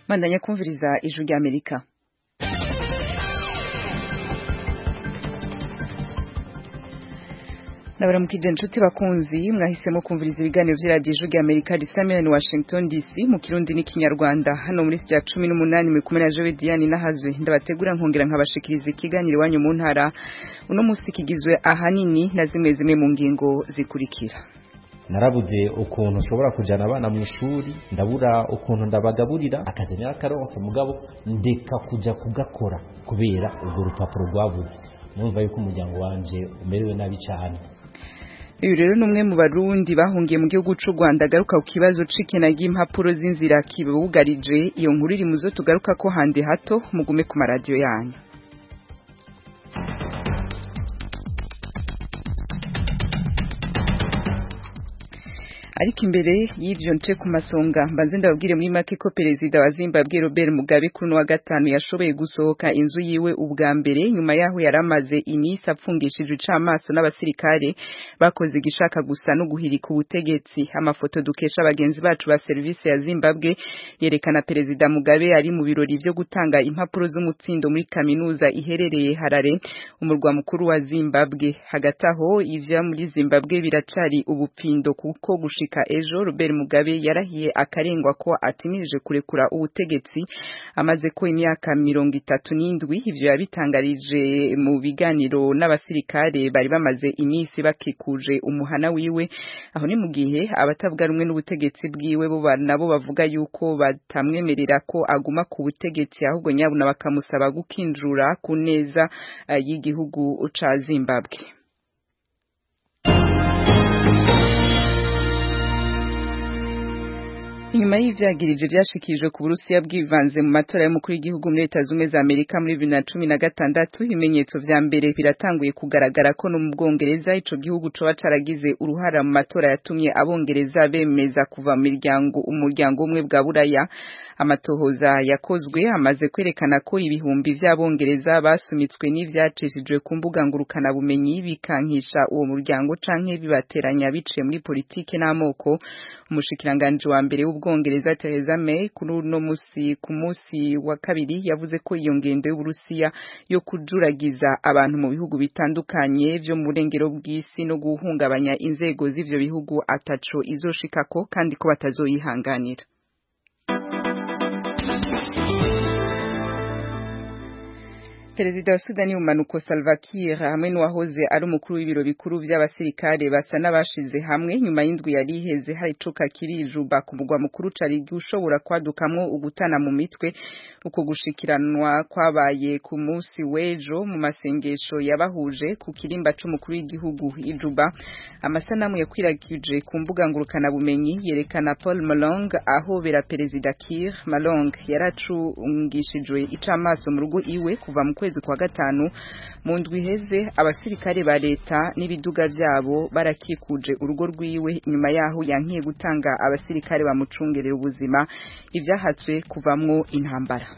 bandanya kumviriza ijwi ry'amerika ndabaramukije inshuti bakunzi mwahisemo kumviriza ibiganiro vy'iradiyo ijwi ry'amerika risamirani washington dc mu kirundi n'ikinyarwanda hano muri sitya cumi n'umunani muri kumwe na jowe diane nahazwe ndabategura nkongera nkabashikiriza ikiganiro iwanyu mu ntara uno musi kigizwe ahanini na zimwe zimwe mu ngingo zikurikira narabuze ukuntu nshobora kujyana abana mu ishuri ndabura ukuntu ndabagaburira akazi n'akaronsa mugabo ndeka kujya kugakora kubera urwo rupapuro rwabuze numva yuko umuryango wanje umerewe nabi cyane uyu rero ni umwe mu barundi bahungiye mu gihugu cy'u rwanda agaruka ku kibazo c'ikena ry'impapuro z'inzira kibugarije iyo nkuru iri mu zo tugaruka ko handi hato mugume ku maradiyo yanyu ariko imbere y'ivyo nce ku masonga mbanze ndababwire muri make ko perezida wa Zimbabwe Robert Mugabe kuri wa gatanu yashoboye gusohoka inzu yiwe ubwa mbere nyuma yaho yaramaze imisi apfungishije icamaso n'abasirikare bakoze igishaka gusa no guhirika ubutegetsi amafoto dukesha abagenzi bacu ba service ya Zimbabwe yerekana perezida Mugabe ari mu birori vyo gutanga impapuro z'umutsindo muri kaminuza iherereye Harare umurwa mukuru wa Zimbabwe hagati aho ivya muri Zimbabwe biracari ubupfindo kuko gushika ejo Robert Mugabe yarahiye akarengwa ko atimirije kurekura ubutegetsi amaze ko imyaka mirongo itatu n'indwi ivyo yabitangarije mu biganiro n'abasirikare bari bamaze imisi bakikuje umuhana wiwe aho ni mu gihe abatavuga rumwe n'ubutegetsi bwiwe bo nabo bavuga yuko batamwemerera ko aguma ku butegetsi ahubwo nyabuna bakamusaba gukinjura ku neza uh, y'igihugu ca Zimbabwe inyuma y'ivyagirije vyashikirijwe ku Burusiya bwivanze mu matora y'umukuru w'igihugu muri Leta Zumwe za Amerika muri 2016 ibimenyetso vya mbere biratanguye kugaragara ko no mu Bwongereza ico gihugu coba caragize uruhara mu matora yatumye abongereza bemeza kuva mu miryango umuryango umwe bwa Buraya amatohoza yakozwe amaze kwerekana ko ibihumbi vy'abongereza basumitswe n'ivyacishijwe ku mbuga ngurukana bumenyi bikankisha uwo muryango canke bibateranya biciye muri politike n'amoko umushikiranganje wa mbere w'ubwongereza Theresa May kuri uno musi ku musi wa kabiri yavuze ko iyo ngendo y'Uburusiya yo kujuragiza abantu mu bihugu bitandukanye vyo mu burengero bw'isi no guhungabanya inzego z'ivyo bihugu ataco izoshikako kandi ko batazoyihanganira Perezida wa Sudani y'umanuko Salva Kiir hamwe n'uwahoze ari umukuru w'ibiro bikuru vy'abasirikare basa n'abashize hamwe nyuma y'indwi yari iheze hari icuka kirijuba ku mugwa mukuru cari ushobora kwadukamwo ugutana mu mitwe uko gushikiranwa kwabaye ku musi w'ejo mu masengesho yabahuje ku kirimba c'umukuru w'igihugu ijuba amasanamu yakwiragije ku mbuga ngurukana bumenyi yerekana Paul Malong ahobera Perezida Kiir Malong yaracungishijwe icamaso mu rugo iwe kuva mu kwezi kwa gatanu mu ndwi iheze abasirikare ba leta n'ibiduga vyabo barakikuje urugo rwiwe nyuma yaho yankiye gutanga abasirikare bamucungerera ubuzima ivyahatswe kuvamwo intambara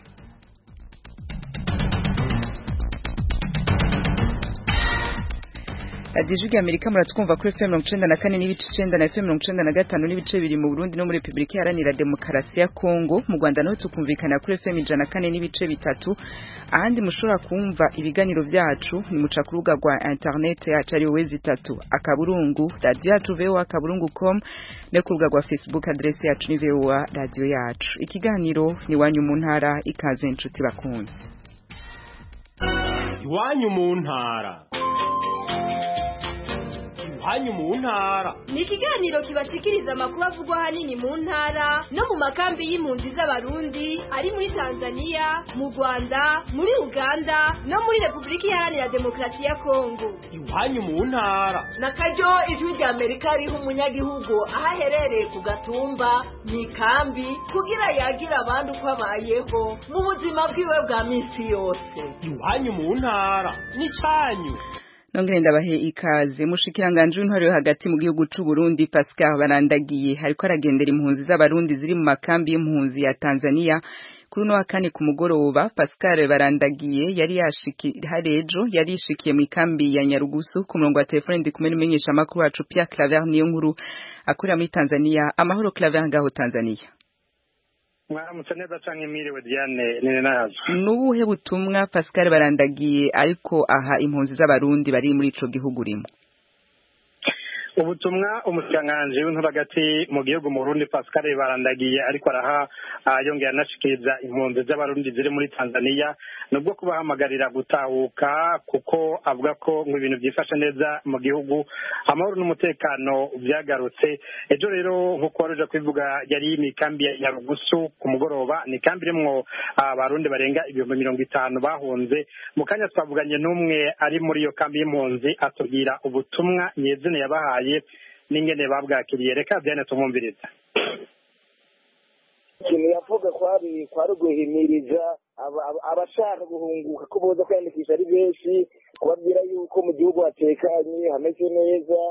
radiyo ijwi amerika muratwumva kuri fm mirongo icenda na kane n'ibice icenda na fm mirongo icenda na gatanu n'ibice biri mu burundi no muri repubulika iharanira demokarasi ya kongo mu rwanda naho tukumvikana kuri fm ijana na kane n'ibice bitatu ahandi mushobora kumva ibiganiro vyacu ni muca ku rubuga rwa internet yacu ariyo wezi itatu akaburungu radiyo yacu voa akaburungu com no ku rubuga rwa facebook adresi yacu ni voa radiyo yacu ikiganiro ni iwanyu mu ntara ikaze inshuti bakunze iwanyu mu ntara iwanyu mu ntara ni ikiganiro kibashikiriza amakuru avugwa ahanini mu ntara no mu makambi y'impunzi z'abarundi ari muri tanzania mu rwanda muri uganda no muri repubulika iharanira demokarasi ya kongo iwanyu mu ntara na karyo ijwi rya amerika riha umunyagihugu aho aherereye ku gatumba mu ikambi kugira yagira abandi uko abayeho mu buzima bwiwe bwa minsi yose iwanyu mu ntara n'icanyu nongere ndabahe ikaze mushikiranganje w'intwaro yo hagati mu gihugu c'u Burundi Pascal Barandagiye hariko aragendera impunzi z'abarundi ziri mu makambi y'impunzi ya Tanzania kuri uno wa kane ku mugoroba Pascal Barandagiye yari yashiki harejo yari yishikiye mu ikambi ya Nyarugusu ku murongo wa telefone ndi kumwe n'umumenyesha makuru wacu Pierre Claver niyo nkuru akorera muri Tanzania amahoro Claver ngaho Tanzania mwaramutse neza canke mwiriwe diane nene nazo nubuhe butumwa Pascal barandagiye ariko aha impunzi z'abarundi bari muri ico gihugu urimo ubutumwa umushikiranganji w'intura hagati mu gihugu mu Burundi Pascal barandagiye ariko araha yongera anashikiriza impunzi z'abarundi ziri muri Tanzania nubwo kubahamagarira gutahuka kuko avuga ko ngo ibintu byifashe neza mu gihugu amahoro n'umutekano byagarutse ejo rero nk'uko waruje kubivuga yari imikambi ya Nyarugusu ku mugoroba ni kambi irimwo abarundi barenga ibihumbi mirongo itanu bahunze mu kanya twavuganye n'umwe ari muri iyo kambi y'impunzi atubwira ubutumwa nyezina yabahaye n'ingene babwakiriye reka byane tumwumviriza ikintu yavuga kwari kwari guhimiriza abashaka guhunguka ko boza kwiyandikisha ari benshi kubabwira yuko mu gihugu hatekanye hameze neza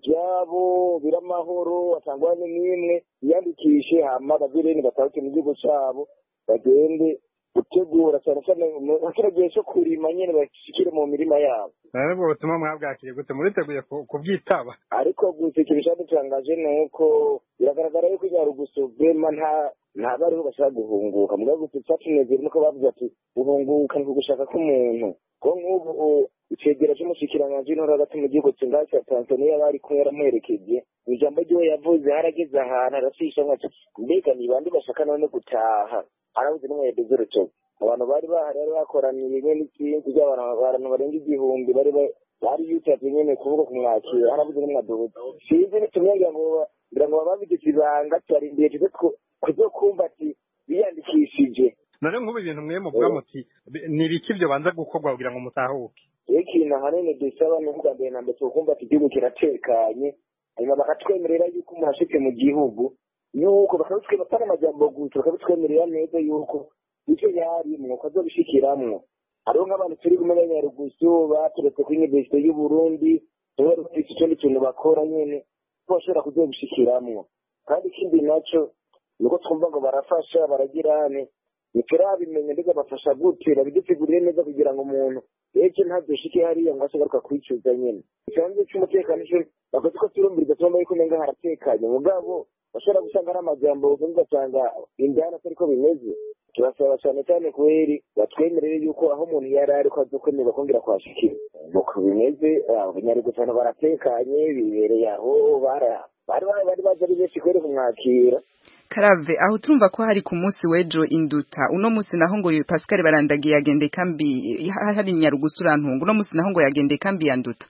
ibyabo biri amahoro atangwane n'imwe yiyandikishe hama bavireni batahuke mu gihugu cyabo bagende gutegura cyane cyane mu kino gihe cyo kurima nyine bashikire mu mirima yabo rero ubwo butumwa mwabwakiriye gute muriteguye kubwitaba ariko gusa ikintu cyadutangaje ni uko biragaragara yuko inyarugusu bema nta ntabwo ariho bashaka guhunguka mugabo gusa icyatunezera nuko bavuze ati guhunguka ni ugushaka k'umuntu ko nk'ubu icegera cy'umushikiranganji w'intore hagati mu gihugu kingahe cya tanzaniya bari kumwe yaramuherekeje mu ijambo ryiwe yavuze harageze ahantu arashisha ati mbega ni bande bashaka none gutaha harabuze n'umwede z'urutoki abantu bari bahari bari bakoraniye rimwe n'ikindi ry'abantu barenga igihumbi bari bari yitabye nyene kuvuga kumwakira harabuze n'umwadubuzi sinzi nitumwengira ngo ngira ngo bababigize ibanga tubarindiye tuze kuzokumva ati biyandikishije none nk'ubu ibintu mwe muvuga muti ni ibiki byo banza gukorwa kugira ngo mutahuke rero ikintu ahanini dusaba ni ubwa mbere na mbere tukumva ati igihugu kiratekanye hanyuma bakatwemerera yuko umuntu ashitse mu gihugu yuko bakabitwemera atari amajambo gusa bakabitwemerera neza yuko icyo yarimwo ko azobishikiramwo hariho nk'abantu turi kumenya nyarugusu baturetse kuri universite y'uburundi tuba dufite ikindi kintu bakora nyene ko bashobora kuzobishikiramwo kandi ikindi naco nuko twumva ngo barafasha baragirane ntiturabimenya mbega bafasha gute babidutegurire neza kugira ngo umuntu ejo ntazoshike hariya ngo ashagaruka kwicuza nyene ikibanza c'umutekano co bakoze ko turumviriza tubona yuko umenga haratekanye mugabo bashobora gusanga ari amajambo ugasanga indani atariko bimeze turasaba cyane cyane kweri batwemerere yuko aho umuntu yari ari ko azokwemerwa kongera kuhashikira nuko bimeze abanyarugutano baratekanye bibereye aho bari bari baje ari benshi kweri kumwakira karave aho tumva ko hari ku munsi w'ejo induta uno munsi naho ngo Pascal barandagiye yagende kambi hari nyarugusu urantunga uno munsi naho ngo yagende kambi ya nduta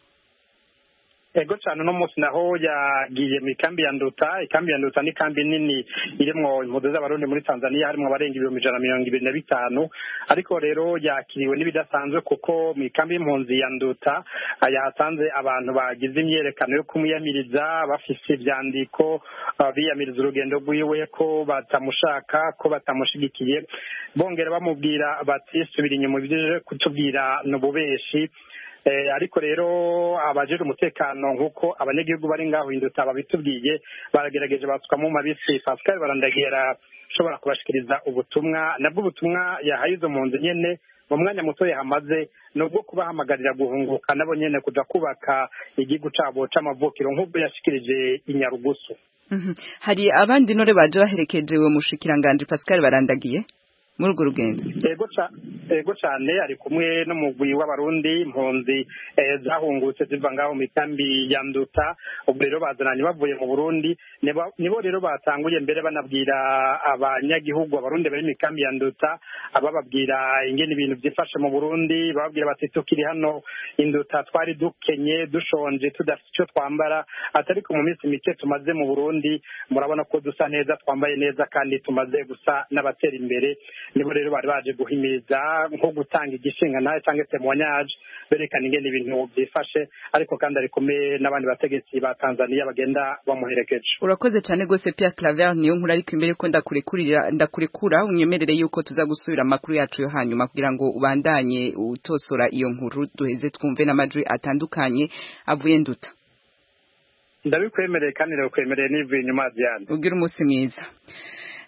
ego cyane uno munsi naho yagiye mu ikambi ya nduta ikambi ya nduta ni kambi nini irimwo impunzi z'abarundi muri tanzania harimo abarenga ibihumbi ijana na mirongo ibiri na bitanu ariko rero yakiriwe n'ibidasanzwe kuko mu ikambi y'impunzi ya nduta yahasanze abantu bagize imyerekano yo kumwiyamiriza bafise ivyandiko biyamiriza urugendo rwiwe ko batamushaka ko batamushigikiye bongera bamubwira bati subira inyuma ibyo kutubwira ni ububeshi ariko rero abajejwe umutekano nk'uko abanyagihugu bari ngaho induta babitubwiye baragerageje basukamwo mabisi pascal barandagiye arashobora kubashikiriza ubutumwa nabwo ubutumwa yahaye izo mpunzi nyene mu mwanya muto yahamaze ni ubwo kubahamagarira guhunguka nabo nyene kuja kubaka igihugu cabo c'amavukiro nk'ubwo yashikirije inyarugusu hari abandi nore baje baherekeje uwo mushikiranganje pascal barandagiye muri urwo rugendo ego cyane ari kumwe n'umugwi w'abarundi impunzi zahungutse ziva ngaho mu ikambi ya nduta ubwo rero bazananye bavuye mu burundi nibo rero batanguye mbere banabwira abanyagihugu abarundi bari mu ikambi ya nduta bababwira ingene ibintu byifashe mu burundi bababwira bati tukiri hano induta twari dukenye dushonje tudafite icyo twambara atariko mu minsi mike tumaze mu burundi murabona ko dusa neza twambaye neza kandi tumaze gusa n'abatera imbere nibo rero bari baje guhimiriza nko gutanga igishinga nawe cyangwa temoignage berekana ingene ibintu byifashe ariko kandi ari kumwe n'abandi bategetsi ba Tanzania bagenda bamuherekeje urakoze cyane rwose Pierre Claver niyo nkuru ariko imbere ko ndakurekurira ndakurekura unyemerere yuko tuza gusubira amakuru yacu yo hanyuma kugira ngo ubandanye utosora iyo nkuru duheze twumve n'amajwi atandukanye avuye nduta ndabikwemereye kandi ndabikwemereye n'ivuye inyuma Diane ugira umunsi mwiza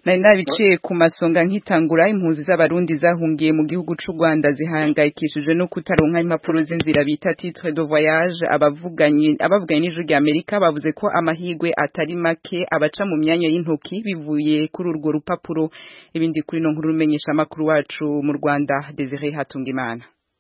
nari nabiciye ku masonga nkitangura impunzi z'abarundi zahungiye mu gihugu c'u Rwanda zihangayikishijwe no kutaronka impapuro z'inzira bita titre de voyage abavuganye abavuganye n'ijuru rya Amerika bavuze ko amahigwe atari make abaca mu myanya y'intoki bivuye kuri urwo rupapuro ibindi kuri no nkuru rumenyesha makuru wacu mu Rwanda Desire Hatungimana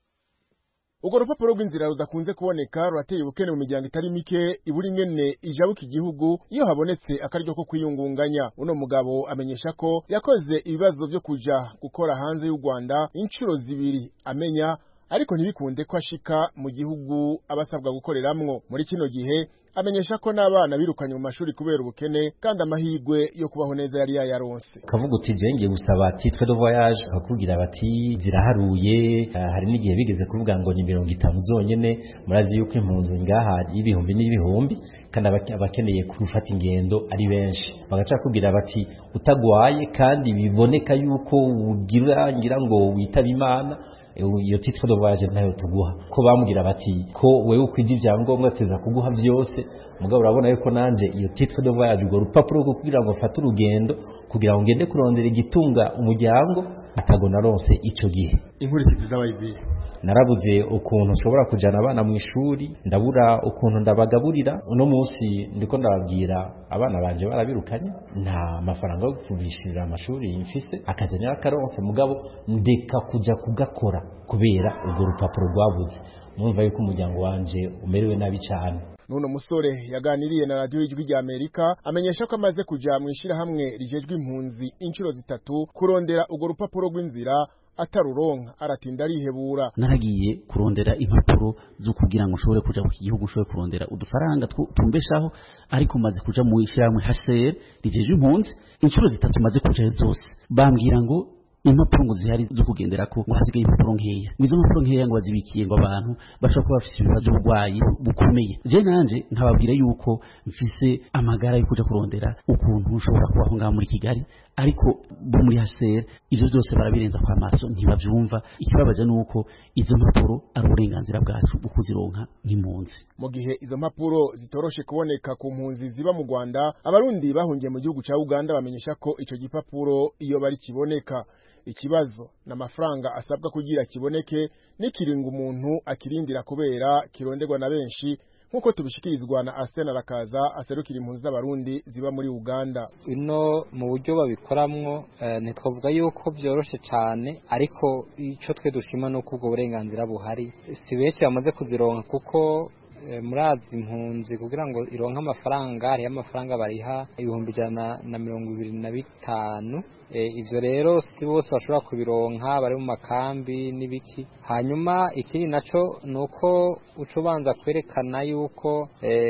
urwo rupapuro rw'inzira rudakunze kuboneka rurateye ubukene mu miryango itari mike iburi ingene ijabuka igihugu iyo habonetse akaryo ko kwiyungunganya uno mugabo amenyesha ko yakoze ibibazo byo kuja gukora hanze y'u Rwanda inshuro zibiri amenya ariko ntibikunde ko ashika mu gihugu abasabwa gukoreramwo muri kino gihe amenyesha ko n'abana birukanye mu mashuri kubera ubukene kandi amahirwe yo kubaho neza yari yayaronse kavuga uti je ngiye gusaba titre de voyage bakakubwira bati ziraharuye uh, hari n'igihe bigeze kuvuga ngo ni mirongo itanu zonyene murazi yuko impunzi ngaha y'ibihumbi n'ibihumbi kandi abakeneye gufata ingendo ari benshi bagaca kubwira bati utagwaye kandi biboneka yuko ugira ngira ngo witaba imana iyo titre de voyage ntayo tuguha ko bambwira bati ko wewe ukwije ibyangombwa teza kuguha byose mugabo urabona yuko nanje iyo titre de voyage urwo rupapuro rwo kugira ngo mfate urugendo kugira ngo ngende kurondera igitunga umuryango atago naronse ico gihe inkurikizi z'abayiziye narabuze ukuntu nshobora kujana abana mu ishuri ndabura ukuntu ndabagaburira uno munsi ndiko ndababwira abana banje barabirukanye nta mafaranga yo kubishirira amashuri mfise akajanya akaronse mugabo ndeka kuja kugakora kubera urwo rupapuro rwabuze mwumva yuko umuryango wanje umerewe nabi cyane nuno musore yaganiriye na radiyo y'ijwi rya amerika amenyesha ko amaze kuja mu ishyirahamwe rijejwe impunzi inshuro zitatu kurondera urwo rupapuro rw'inzira ataruronka aratinda arihebura naragiye kurondera impapuro zo kugira ngo ushobore kuja ku gihugu ushobore kurondera udufaranga tumbeshaho ariko maze kuja mu ishyirahamwe HCR rijeje impunzi inshuro zitatu maze kuja zose bambwira ngo impapuro ngo zihari zo kugendera ko ngo hasigaye impapuro nkeya izo mpapuro nkeya ngo bazibikiye ngo abantu bashobora kuba bafite ibibazo by'uburwayi bukomeye je nanje nkababwira yuko mfise amagara yo kuja kurondera ukuntu ushobora kubaho ngaho muri Kigali ariko bo muri HCR ivyo byose barabirenza kwa maso ntibavyumva ikibabaje nuko izo mpapuro ari uburenganzira bwacu bwo kuzironka nk'impunzi mu gihe izo mpapuro zitoroshe kuboneka ku mpunzi ziba mu Rwanda abarundi bahungiye mu gihugu ca Uganda bamenyesha ko ico gipapuro iyo bari kiboneka ikibazo n'amafaranga asabwa kugira kiboneke n'ikiringo umuntu akirindira kubera kironderwa na benshi nk'uko tubishikirizwa na Arsene Arakaza aserukira impunzi z'abarundi ziba muri Uganda ino mu buryo babikoramwo uh, ntitwavuga yuko byoroshe cyane ariko ico twe dushima nuko ubwo burenganzira buhari si benshi bamaze kuzironka kuko murazi impunzi kugira ngo ironke amafaranga hariho amafaranga bariha ibihumbi ijana na mirongo ibiri na bitanu ivyo rero si bose bashobora kubironka bari mu makambi n'ibiki hanyuma ikindi naco nuko uca ubanza kwerekana yuko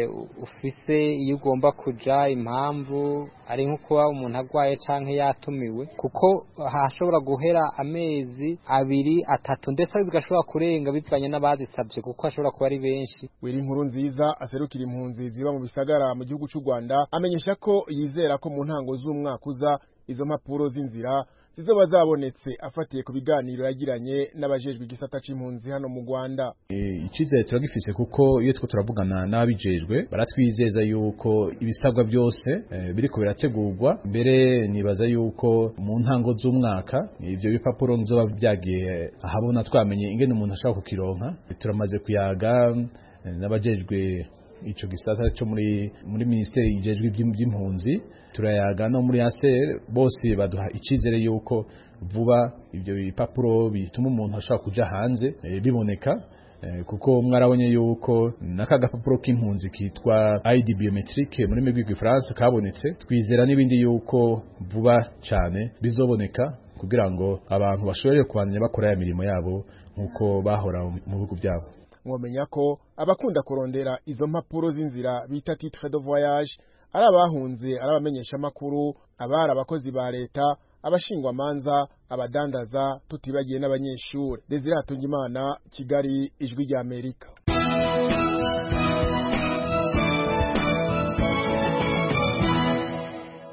ufise iyo ugomba kuja impamvu ari nko kuba umuntu agwaye canke yatumiwe kuko hashobora guhera amezi abiri atatu ndetse bigashobora kurenga bivanye n'abazisabye kuko hashobora kuba ari benshi wiri inkuru nziza aserukira impunzi ziba mu bisagara mu gihugu cy'u Rwanda amenyesha ko yizera ko mu ntango z'umwaka uza izo mpapuro z'inzira zizoba zabonetse afatiye ku biganiro yagiranye n'abajejwe igisata c'impunzi hano mu Rwanda icizere turagifise kuko iyo two turavugana n'ababijejwe baratwizeza yuko ibisabwa byose e, biriko birategurwa mbere nibaza yuko mu ntango z'umwaka ivyo bipapuro nzoba byagiye ahabona twamenye ingene umuntu ashaka kukironka turamaze kuyaga n'abajejwe ico gisata cyo muri muri ministeri ijejwe iby'impunzi turayaga no muri ASR bose baduha icizere yuko vuba ibyo bipapuro bituma umuntu ashobora kuja hanze e, biboneka e, kuko mwarabonye yuko naka gapapuro k'impunzi kitwa ID biometrique muri migwi France kabonetse twizera n'ibindi yuko vuba cyane bizoboneka kugira ngo abantu bashobore kubandanya bakora ya mirimo yabo nkuko bahora mu bihugu byabo mwomenya ko abakunda kurondera izo mpapuro z'inzira bita titre de voyage ari abahunze ari abamenyesha makuru abari abakozi ba leta abashingwa manza abadandaza tutibagiye n'abanyeshuri Desire Hatungimana Kigali ijwi rya Amerika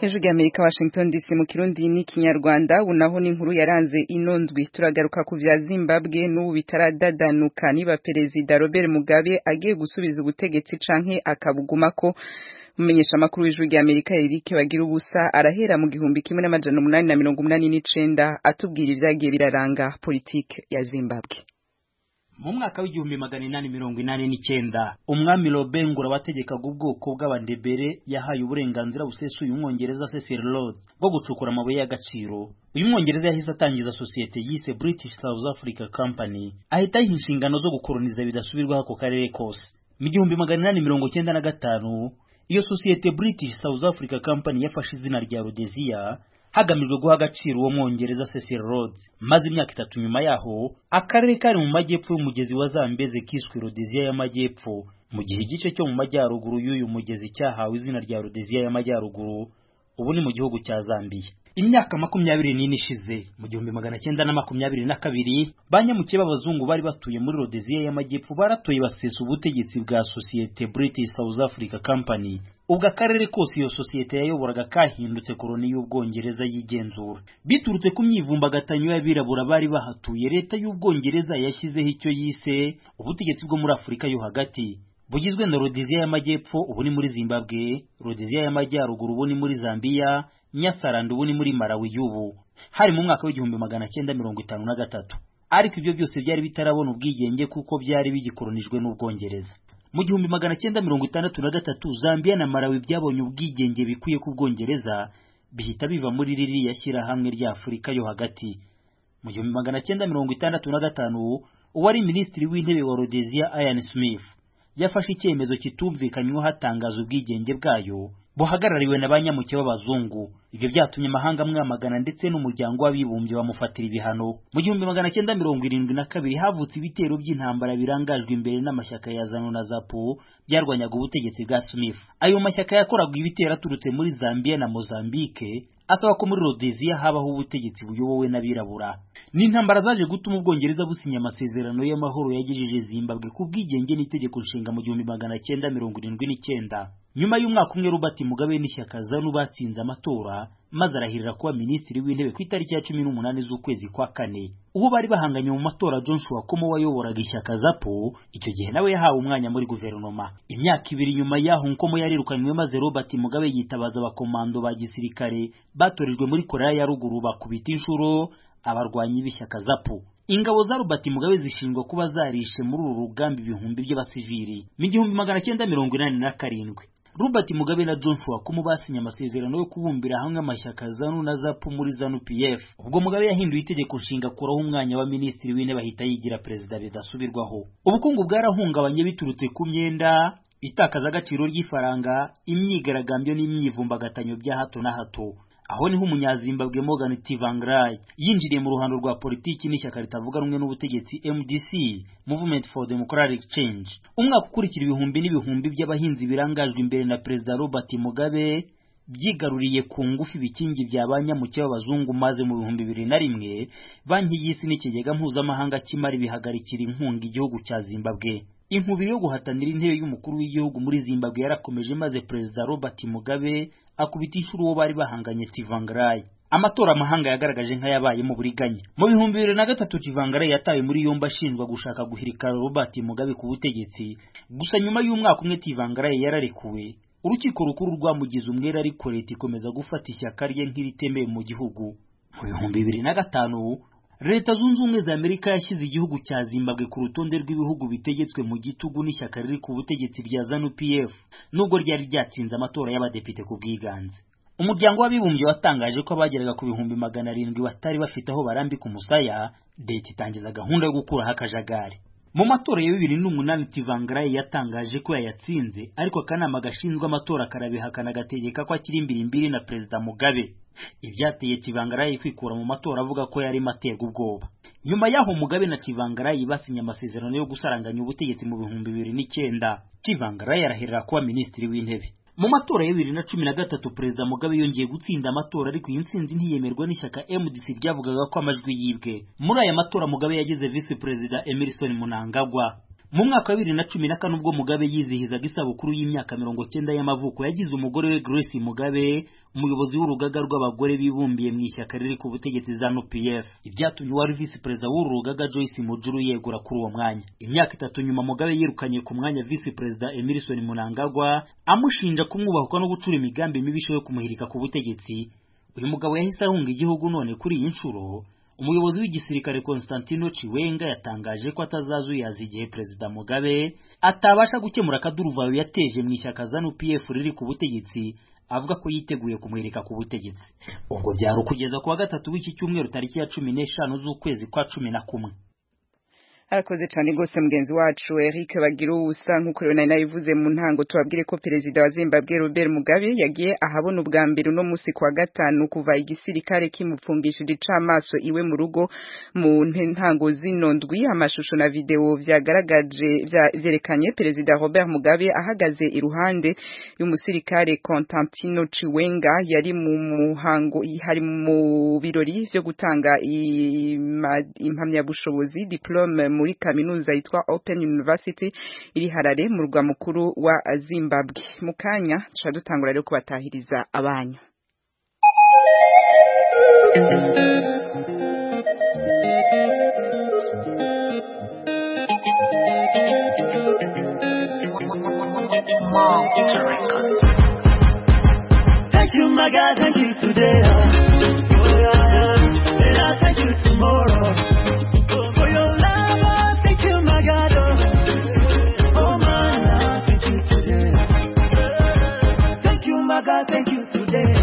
hejuru y'amerika washington dc mu kirundi n'ikinyarwanda ubu naho ni inkuru yaranze ino ndwi turagaruka ku bya zimbabwe n'ubu bitaradadanuka niba perezida robert mugabe agiye gusubiza ubutegetsi canke akabugumako umumenyesha amakuru w'ijwi ry'amerika eric bagira ubusa arahera mu gihumbi kimwe n'amajana umunani na mirongo umunani n'icenda atubwira ivyagiye biraranga politike ya zimbabwe mu mwaka w'igihumbi magana inani mirongo inani n'icyenda umwami robengura wategekaga ubwoko bw'abandebere yahaye uburenganzira busesuye umwongereza cecil rhodes bwo gucukura amabuye y'agaciro uyu mwongereza yahise atangiza sosiyete yise british south africa company ahita ayiha inshingano zo gukoroniza bidasubirwaho ako karere kose mu gihumbi magana inani mirongo cyenda na gatanu iyo sosiyete british south africa company yafashe izina rya rhodesia hagamijwe guha agaciro uwo mwongereza Cecil Rhodes maze imyaka itatu nyuma yaho akarere kari mu majyepfo y'umugezi wa Zambeze kiswe Rhodesia y'amajyepfo mu gihe igice cyo mu majyaruguru y'uyu mugezi cyahawe izina rya Rhodesia y'amajyaruguru ubu ni mu gihugu cya Zambia imyaka makumyabiri n'ine ishize mu gihumbi magana cyenda na makumyabiri na kabiri banyamukiye b'abazungu bari batuye muri Rhodesia y'amajyepfo baratoye basesa ubutegetsi bwa sosiyete British South Africa Company ubwo akarere kose iyo sosiyete yayoboraga kahindutse koloni y'ubwongereza yigenzura biturutse ku myivumbagatanyo y'abirabura bari bahatuye leta y'ubwongereza yashyizeho icyo yise ubutegetsi bwo muri afurika yo hagati bugizwe na Rhodesia y'amajyepfo ubu ni muri Zimbabwe Rhodesia y'amajyaruguru ubu ni muri Zambia Nyasaland ubu ni muri Malawi y'ubu hari mu mwaka w'igihumbi magana cyenda mirongo itanu na gatatu ariko ibyo byose byari bitarabona ubwigenge kuko byari bigikolonijwe n'ubwongereza mu gihumbi magana cyenda mirongo itandatu na gatatu Zambia na Malawi byabonye ubwigenge bikwiye ku Bwongereza bihita biva muri ririya shyirahamwe rya Afurika yo hagati mu gihumbi magana cyenda mirongo itandatu na gatanu uwari minisitiri w'intebe wa Rhodesia Ian Smith yafashe icyemezo kitumvikanyweho hatangaza ubwigenge bwayo buhagarariwe na banyamuke b'abazungu ibyo byatumye amahanga amwamagana ndetse n'umuryango w'abibumbye bamufatira ibihano mu gihumbi magana cyenda mirongo irindwi na kabiri havutse ibitero by'intambara birangajwe imbere n'amashyaka ya zanu na zapu byarwanyaga ubutegetsi bwa smith ayo mashyaka yakoraga ibitero aturutse muri zambia na mozambique asaba ko muri Rhodesia habaho ubutegetsi buyobowe n'abirabura ni intambara zaje gutuma ubwongereza businya amasezerano y'amahoro yagejeje Zimbabwe ku bwigenge n'itegeko nshinga mu gihumbi magana cyenda mirongo irindwi n'icyenda nyuma y'umwaka umwe Robert Mugabe n'ishyaka ZANU batsinze amatora maze arahirira kuba minisitiri w'intebe ku itariki ya cumi n'umunani z'ukwezi kwa kane uwo bari bahanganye mu matora Joshua Komo wayoboraga ishyaka ZAPO icyo gihe nawe yahawe umwanya muri guverinoma imyaka ibiri nyuma y'aho Nkomo yarirukanywe maze Robert Mugabe yitabaza abakomando ba gisirikare batorejwe muri Korea ya ruguru bakubita inshuro abarwanyi b'ishyaka ZAPO ingabo za Robert Mugabe zishinjwa kuba zarishe muri uru rugamba ibihumbi by'abasivili mu gihumbi magana cyenda mirongo inani na karindwi Robert Mugabe na Joshua Komo basinye amasezerano yo kubumbira hamwe amashyaka ZANU na ZAPU muri ZANU PF ubwo Mugabe yahinduye itegeko nshinga kuraho umwanya wa minisitiri w'intebe ahita yigira perezida bidasubirwaho ubukungu bwarahungabanye biturutse ku myenda itakaza agaciro ry'ifaranga imyigaragambyo n'imyivumbagatanyo bya hato na hato aho niho umunyazimbabwe Morgan Tsvangirai yinjiriye mu ruhando rwa politiki n'ishyaka ritavuga rumwe n'ubutegetsi MDC Movement for Democratic Change umwaka ukurikira ibihumbi n'ibihumbi by'abahinzi birangajwe imbere na Perezida Robert Mugabe byigaruriye ku ngufu ibikingi bya banyamuke b'abazungu maze mu bihumbi bibiri na rimwe banki y'isi n'ikigega mpuzamahanga cy'imari bihagarikira inkunga igihugu cya Zimbabwe inkubiri yo guhatanira intebe y'umukuru w'igihugu muri Zimbabwe yarakomeje maze Perezida Robert Mugabe akubita inshuro uwo bari bahanganye Tsvangirai amatora amahanga yagaragaje nk'ayabaye mu buriganya mu bihumbi bibiri na gatatu Tsvangirai yatawe muri yombi ashinjwa gushaka guhirika Robert Mugabe ku butegetsi gusa nyuma y'umwaka umwe Tsvangirai yararekuwe urukiko rukuru rwamugize umwere ariko leta ikomeza gufata ishyaka rye nk'iritemewe mu gihugu mu bihumbi bibiri na gatanu leta zunze ubumwe za amerika yashyize igihugu cya zimbabwe ku rutonde rw'ibihugu bitegetswe mu gitugu n'ishyaka riri ku butegetsi rya zanu pf nubwo ryari ryatsinze amatora y'abadepite ku bwiganze umuryango w'abibumbye watangaje ko abageraga ku bihumbi magana arindwi batari bafite aho barambika umusaya leta itangiza gahunda yo gukuraho akajagari mu matora ya bibiri n'umunani Tsvangirai yatangaje ko yayatsinze ariko akanama gashinzwe amatora karabihakana agategeka ko akiri imbirimbiri na perezida Mugabe ibyateye Tsvangirai kwikura mu matora avuga ko yarimo aterwa ubwoba nyuma y'aho Mugabe na Tsvangirai basinye amasezerano yo gusaranganya ubutegetsi mu bihumbi bibiri n'icyenda Tsvangirai arahirira kuba minisitiri w'intebe mu matora ya bibiri na cumi na gatatu perezida mugabe yongeye gutsinda amatora ariko iyi ntsinzi ntiyemerwa n'ishyaka mdc ryavugaga ko amajwi yibwe muri aya matora mugabe yagize visi perezida emerson munangagwa mu mwaka wa bibiri na cumi na kane ubwo mugabe yizihizaga isabukuru y'imyaka mirongo cyenda y'amavuko yagize umugore we grace mugabe umuyobozi w'urugaga rw'abagore bibumbiye mu ishyaka riri ku butegetsi za nupf ibyatumye uwari visi perezida w'uru rugaga joyce mujuru yegura kuri uwo mwanya imyaka itatu nyuma mugabe yirukanye ku mwanya visi perezida emerson munangagwa amushinja kumwubahuka no gucura imigambi mibisho yo kumuhirika ku butegetsi uyu mugabo yahise ahunga igihugu none kuri iyi nshuro umuyobozi w'igisirikare Constantino Chiwenga yatangaje ko atazazuyaza igihe perezida Mugabe atabasha gukemura akaduruvayo yateje mu ishyaka ZANU PF riri ku butegetsi avuga ko yiteguye kumwereka ku butegetsi ubwo byari ukugeza ku wa gatatu w'iki cyumweru tariki ya cumi n'eshanu z'ukwezi kwa cumi na kumwe arakoze cyane rwose mugenzi wacu Eric bagira ubusa nk'uko rero nari nabivuze mu ntango tubabwire ko perezida wa Zimbabwe Robert Mugabe yagiye ahabona ubwa mbere uno munsi kwa gatanu kuva igisirikare kimupfungishije icamaso iwe mu rugo mu ntango zino ndwi amashusho na video vyagaragaje vyerekanye perezida Robert Mugabe ahagaze iruhande y'umusirikare Constantino Chiwenga yari mu muhango hari mu birori vyo gutanga impamyabushobozi diplome muri kaminuza yitwa Open University iri Harare mu rwa mukuru wa Zimbabwe mu kanya tuca dutangura rero kubatahiriza abanyu Thank you, my God, thank you today. Oh, yeah, yeah. And I'll thank you tomorrow. For your love, I thank you, my God. Oh, oh man, I thank you today. Thank you, my God, thank you today.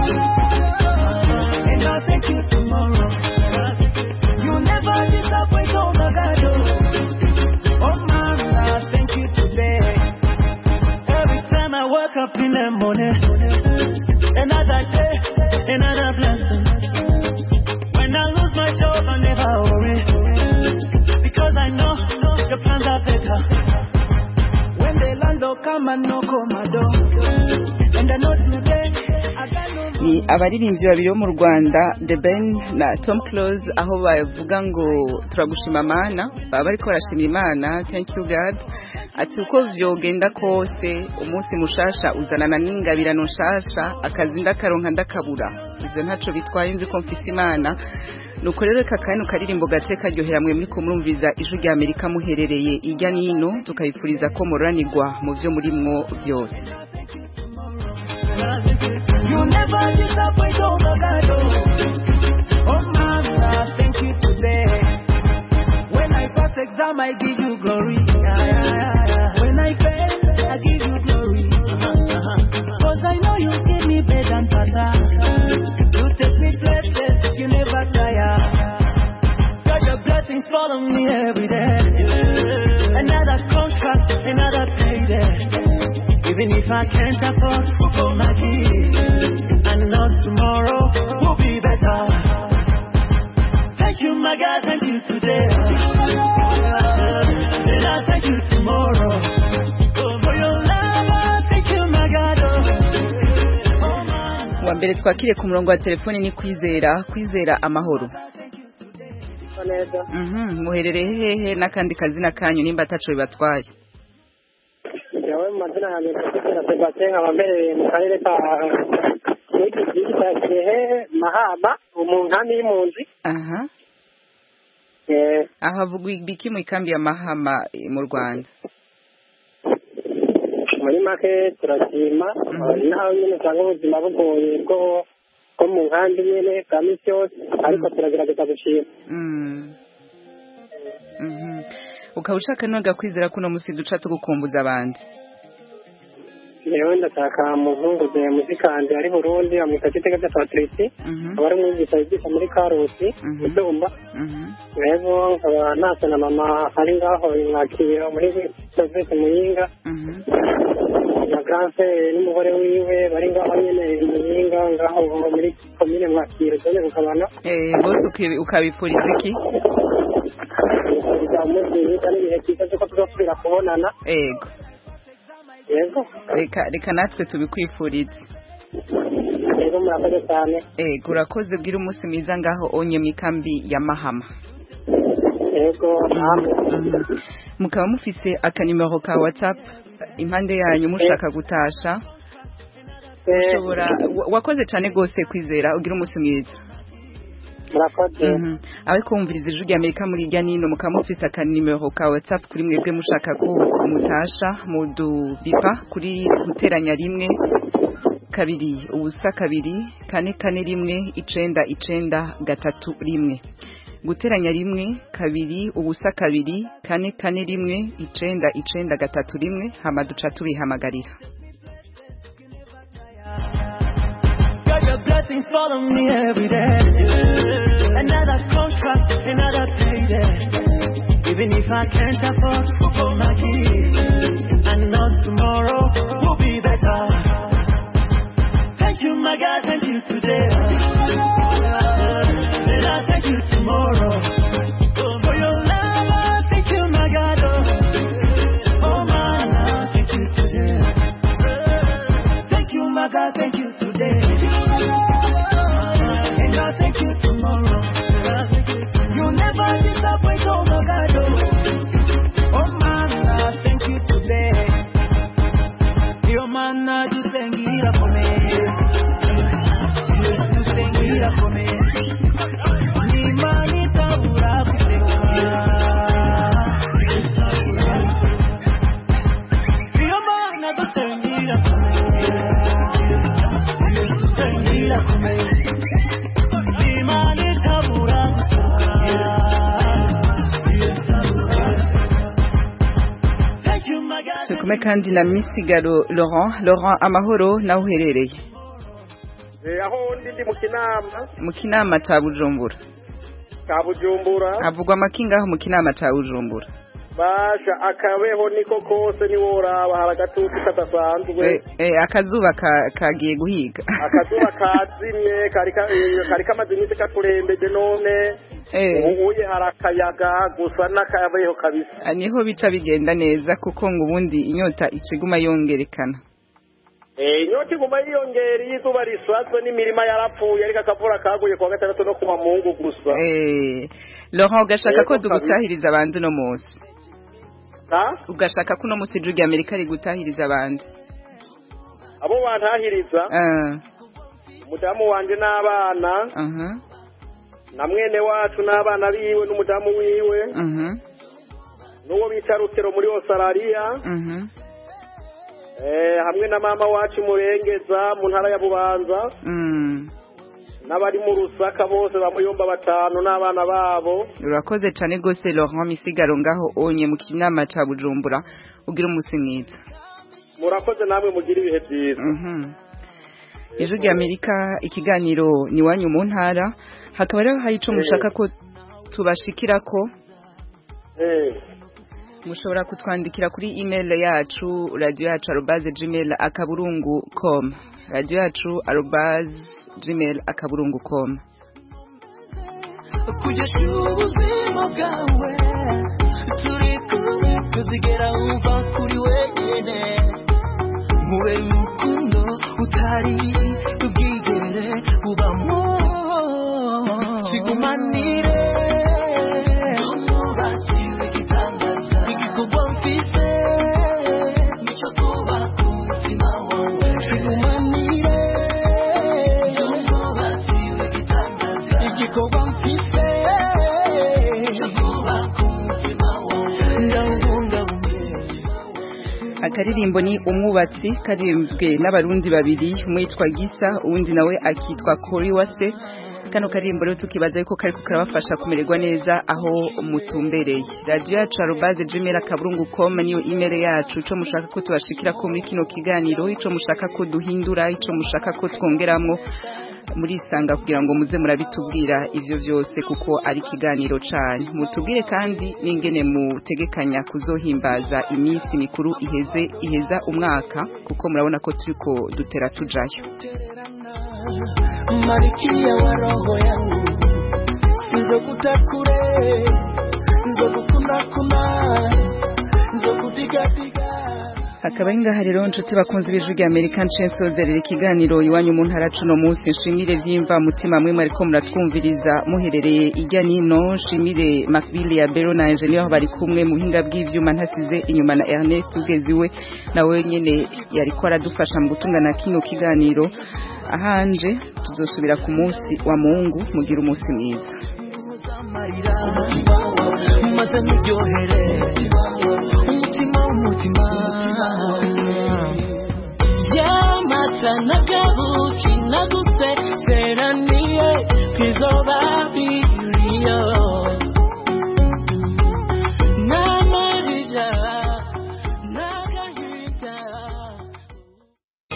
And I thank you tomorrow. You never disappoint, oh my God. Oh, oh man, I thank you today. Every time I wake up in the morning, another day, another blessing. When I lose my job, I never worry. Because I know your plans are better. When the landlord come and knock on my door, and I know today, I got no ni abaririmbyi babiri bo mu Rwanda The Ben na Tom Close aho bavuga ngo turagushima mana baba bariko barashima Imana thank you God ati uko vyogenda kose umunsi mushasha uzanana n'ingabirano nshasha akazi ndakaronka ndakabura ivyo ntaco bitwaye nzi ko mfise Imana nuko rero reka kano karirimbo gace karyohera mwe muri kumurumviza ijwi rya Amerika muherereye irya nino tukayifuriza ko muranirwa mu vyo murimwo vyose You never disappoint, oh my God. Oh, oh man, thank you today. When I pass exam, I give you glory. Yeah, yeah, yeah, yeah. When I fail, I give you glory. Cause I know you give me bed and butter. You take me places, you never tire. God, your blessings follow me every day. Another contract, another payday. Even if I can't afford to go my kids, I know tomorrow will be better. Thank you, my God, thank you today. And I thank you tomorrow. For your love, I thank you, my God. wa mbere twakire ku murongo wa telefoni ni kwizera kwizera amahoro neza Mhm, muherereye hehe n'akandi kazina kanyu nimba ataco bibatwaye yawe mu mazina yanjye ndakubwira Sebastien nkaba mbereye mu karere ka n'iki gihugu cya Kirehe Mahama mu nkambi y'impunzi aha Eh, aho havugwa ibiki mu ikambi ya mahama eh, mu rwanda muri make turashima naho nyine usanga ubuzima bugoye bwo bwo mu nkambi nyine bwa minsi yose ariko turagerageza gushima Mm. Mhm. ukaba ushaka noga kwizera kuno musi duca tugukumbuza abandi yewe ndashaka mu nkunguze muzikandi ari burundi bamwita gitega cya patrici aba ari umwigisha yigisha muri karusi ibyumba rero nkaba nasa na mama ari ngaho mwakira muri sovete muyinga na granse n'umugore wiwe bari ngaho nyine muyinga ngaho muri komine mwakira zone kukabana Eh, bose uki- ukabipfuriza iki kugira umunsi mwiza n'ibihe byiza by'uko tuzasubira kubonana ego yego reka reka natwe tubikwifurize rero murakoze cyane ego urakoze bwira umunsi mwiza ngaho onye mu ikambi ya mahama yego namwe mukaba mufise akanimero ka whatsapp impande yanyu mushaka gutasha ushobora wa- wakoze cyane rwose kwizera ugira umunsi mwiza murakoze Mhm. ariko wumviriza ijwi ry'amerika muri irya nino mukaba mufise akanimero ka whatsapp kuri mwebwe mushaka ko mutasha mudubipa kuri guteranya rimwe kabiri ubusa kabiri kane kane rimwe icenda icenda gatatu rimwe guteranya rimwe kabiri ubusa kabiri kane kane rimwe icenda icenda gatatu rimwe hama duca tubihamagarira God, your blessings follow me every day. Another contract, another payday. Even if I can't afford to go my kids, I know tomorrow will be better. Thank you, my God, thank you today. And I thank you tomorrow. For your love, I thank you, my God. Oh, oh my love, thank you today. Thank you, my God, thank you today. And I thank you tomorrow. You never disappoint, oh my God. Oh, oh man, I thank you today. Your man, I just thank you for me. You thank you for me. Ni mani tabura kuseka. Your man, I just thank you for me. Thank you for me. Ni mani tabura kuseka. Thank you, my God. turi kumwe kandi na misigaro laurent laurent amahoro nawe uherereye aho ndi ndi mu kinama mu kinama ca bujumbura ka bujumbura havugwa amakingaho mu kinama ca bujumbura basha akabeho niko kose niworaba hari agatutu kadasanzwe Eh, eh, akazuba ka- kagiye guhiga akazuba kazimye kari ka- eh, kari kamaze iminsi katurembeje none Eh. ubuye hari akayaga gusa n'akabeho kabisa Ah, niho bica bigenda neza kuko ngo ubundi inyota iciguma yongerekana Eh, inyota iguma yiyongera iyo izuba risazwe n'imirima yarapfuye ariko akavura kaguye kuwa gatandatu no kuwa mungu gusa Eh, laurent ugashaka ko Yego, kabisa. dugutahiriza abandi uno munsi Ha? ugashaka ko uno munsi ijwi rya amerika rigutahiriza abandi abo bantahiriza Ah, umudamu wanje n'abana aha, na mwene wacu n'abana biwe n'umudamu wiwe mhm, n'uwo bita rutero muri osarariya mhm, eh, hamwe na mama wacu murengeza mu ntara ya bubanza mm. n'abari mu rusaka bose bamuyomba batanu n'abana babo urakoze cyane rwose laurent misigaro ngaho onye mu kinama ca bujumbura ugira umunsi mwiza murakoze namwe mugira ibihe byiza Mhm. ijwi rya amerika ikiganiro ni iwanyu mu ntara hakaba rero hari ico mushaka ko tubashikirako Eh, mushobora kutwandikira kuri email yacu radio yacu arobaze gmail akaburungu com radio yacu arobaze gmail akaburungu com kugesha ubuzima bwawe turi kumwe tuzigera wumva kuri wenyine mube urukundo utari ubwigere bubamo tigumanire ntumubakiwe igitangaza igikorwa mfise nicyo kuba ku mutima wawe tigumanire ntumubakiwe igitangaza igikorwa mfise nicyo kuba ku mutima wawe ndawubungabunge akaririmbo ni umwubatsi karirimbwe n'abarundi babiri umwe yitwa gisa uwundi nawe akitwa kori wase kano karirimbo rero tukibaza yuko kariko karabafasha kumererwa neza aho mutumbereye radiyo yacu arobaze gmail akaburungu com niyo email yacu ico mushaka ko tubashikira ko muri kino kiganiro ico mushaka ko duhindura ico mushaka ko twongeramwo murisanga kugira ngo muze murabitubwira ivyo vyose kuko ari ikiganiro canyu mutubwire kandi n'ingene mutegekanya kuzohimbaza iminsi mikuru iheze iheza umwaka kuko murabona ko turiko dutera tujayo Malkia wa roho yangu, sizokutakure, nzokukuna kuna, nzokutigapiga akaba ari ngaha rero nshuti bakunze ibijwi rya amerika nsozerera ikiganiro iwanyu mu ntara cuno munsi nshimire vyimva mutima mwe mwariko muratwumviriza muherereye irya nino nshimire makbili ya bero na engineer aho bari kumwe mu buhinga bw'ivyuma ntasize inyuma na ernest ugeziwe nawe nyene yariko aradufasha mu gutungana kino kiganiro ahanje tuzosubira ku munsi wa mungu mugira umunsi mwiza maze niryohere umutima w'umutima yamata n'akabuki nagusezeraniye kwizoba biriyo